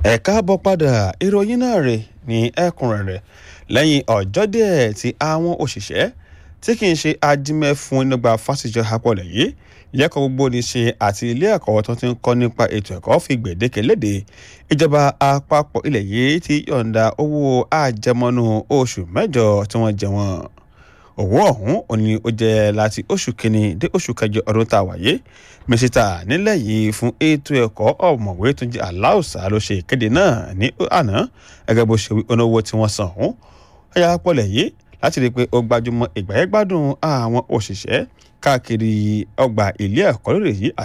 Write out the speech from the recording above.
ẹ káàbọ̀ padà ìròyìn náà rè ní ẹ̀kúnrẹ́rẹ́ lẹ́yìn ọjọ́ díẹ̀ tí àwọn òṣìṣẹ́ tí kì í ṣe ajímẹ́fún nígbà fásitì àpọ̀lẹ̀ yìí lẹ́kọ̀ọ́ gbogbo ní ṣe àti ilé ẹ̀kọ́ tó ti ń kọ́ nípa ètò ẹ̀kọ́ fi gbèdéke léde ìjọba àpapọ̀ ilẹ̀ yìí ti yọ̀ǹda owó àjẹmọ́nú oṣù mẹ́jọ tí wọ́n jẹ wọ́n owó ọ̀hún ò ní ó jẹ́ láti oṣù kínní dé oṣù kẹjọ ọdún tá a wáyé mísítà nílẹ̀ yìí fún ètò ẹ̀kọ́ ọ̀mọ̀wé tó jẹ́ aláùsá ló ṣe ìkéde náà ní àná gẹ́gẹ́ bó ṣe wí onówó tí wọ́n san ọ̀hún ẹ̀yà pọ̀lẹ̀ yìí láti rí i pé ó gbajúmọ̀ ìgbàyẹ̀gbádùn àwọn òṣìṣẹ́ káàkiri ọgbà ilé ẹ̀kọ́ lórí yìí